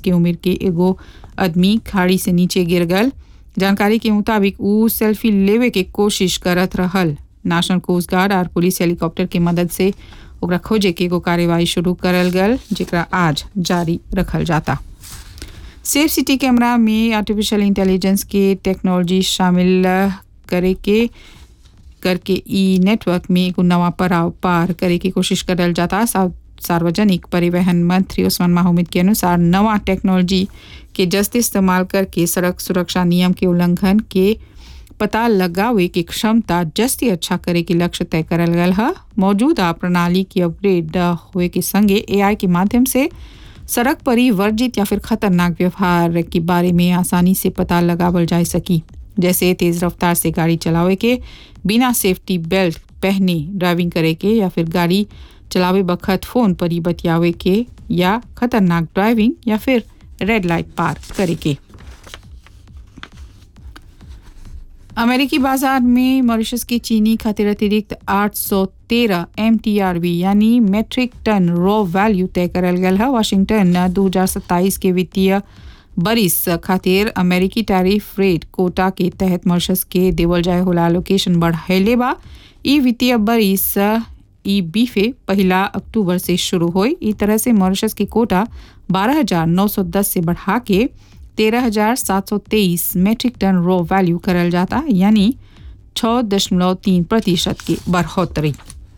के उम्र के एगो आदमी खाड़ी से नीचे गिर गल जानकारी के मुताबिक ऊ सेल्फी लेवे के कोशिश करत रहल नेशनल कोस्ट गार्ड और पुलिस हेलीकॉप्टर के मदद से ओकरा खोजे के एगो कार्यवाही शुरू करल गल जेकरा आज जारी रखल जाता सेफ सिटी कैमरा में आर्टिफिशियल इंटेलिजेंस के टेक्नोलॉजी शामिल करे के करके ई नेटवर्क में एगो नवा पड़ाव पार करे की कोशिश करल जाता सा- सार्वजनिक परिवहन मंत्री उस्मान माहमूद के अनुसार नवा टेक्नोलॉजी के जस्त इस्तेमाल करके सड़क सुरक्षा नियम के उल्लंघन के पता लगावे की क्षमता जस्ती अच्छा करे के लक्ष्य तय करल गल है मौजूदा प्रणाली की अपग्रेड हुए के संगे एआई के माध्यम से सड़क पर ही वर्जित या फिर खतरनाक व्यवहार के बारे में आसानी से पता लगावल जा सकी जैसे तेज रफ्तार से गाड़ी चलावे के बिना सेफ्टी बेल्ट पहने ड्राइविंग करे के या फिर गाड़ी चलावे बखत फोन पर ही बतियावे के या खतरनाक ड्राइविंग या फिर रेड लाइट पार करे के अमेरिकी बाजार में मॉरिशस की चीनी खातिर अतिरिक्त 813 एम यानी मेट्रिक टन रॉ वैल्यू तय करल गल है वाशिंगटन 2027 के वित्तीय बरिस खातिर अमेरिकी टैरिफ रेट कोटा के तहत मॉरिशस के देवल जाए होला लोकेशन बढ़ाइले बा ई वित्तीय बरिस ई बीफे पहला अक्टूबर से शुरू हुई ई तरह से मॉरिशस की कोटा 12,910 से बढ़ा के 13,723 मैट्रिक टन रॉ वैल्यू करल जाता यानी 6.3 प्रतिशत की बढ़ोतरी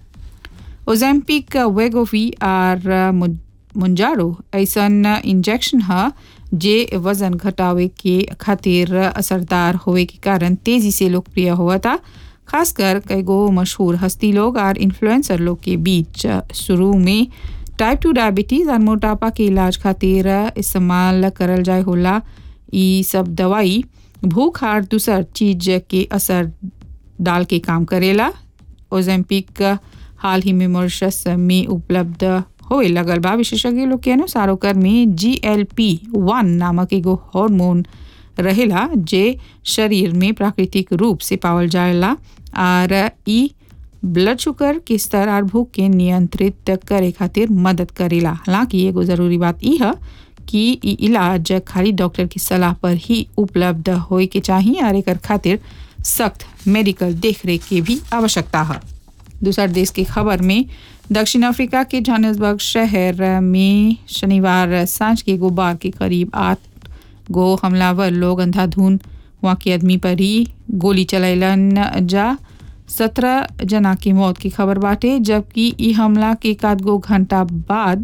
ओजेम्पिक वेगोवी और मुंजारो ऐसन इंजेक्शन है जे वजन घटावे के खातिर असरदार होवे के कारण तेजी से लोकप्रिय हुआ था खासकर कई गो मशहूर हस्ती लोग और इन्फ्लुएंसर लोग के बीच शुरू में टाइप टू डायबिटीज़ और मोटापा के इलाज खातिर इस्तेमाल करल जाए होला ई सब दवाई भूख और दूसर चीज के असर डाल के काम करेला ओजेम्पिक हाल ही में मॉरिशस में उपलब्ध होए लगल बा विशेषज्ञ लोग के अनुसार ओकर में जी एल पी वन नामक एगो हार्मोन रहेला जे शरीर में प्राकृतिक रूप से पावल जाएला और ई ब्लड शुगर के स्तर और भूख के नियंत्रित करे खातिर मदद करेला हालांकि एगो जरूरी बात ई है कि ई इलाज खाली डॉक्टर की सलाह पर ही उपलब्ध होए के चाहिए और एकर खातिर सख्त मेडिकल देखरेख की भी आवश्यकता है दूसर देश की खबर में दक्षिण अफ्रीका के जोहान्सबर्ग शहर में शनिवार सांझ के गुबार के करीब आठ गो हमलावर लोग अंधाधुन वहाँ के आदमी पर ही गोली चलैलन जा सत्रह जना की मौत की खबर बाटे जबकि ई हमला के एकाध गो घंटा बाद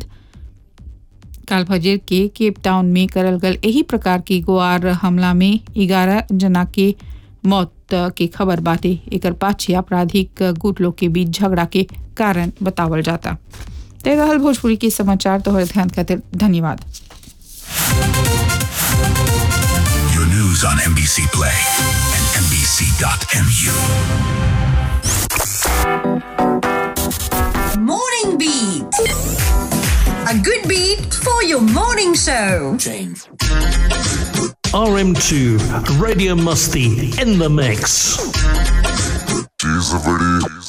काल फजर के केप टाउन में करल गल यही प्रकार की गोआर हमला में ग्यारह जना के मौत के खबर बाटे एकर पाछे आपराधिक गुट लोग के बीच झगड़ा के कारण बतावल जाता ते रहल भोजपुरी के समाचार तोहर ध्यान खातिर धन्यवाद Your news on NBC Play and NBC.mu. Morning Beat. A good beat for your morning show. RM2 Radio Musty in the mix. She's a pretty.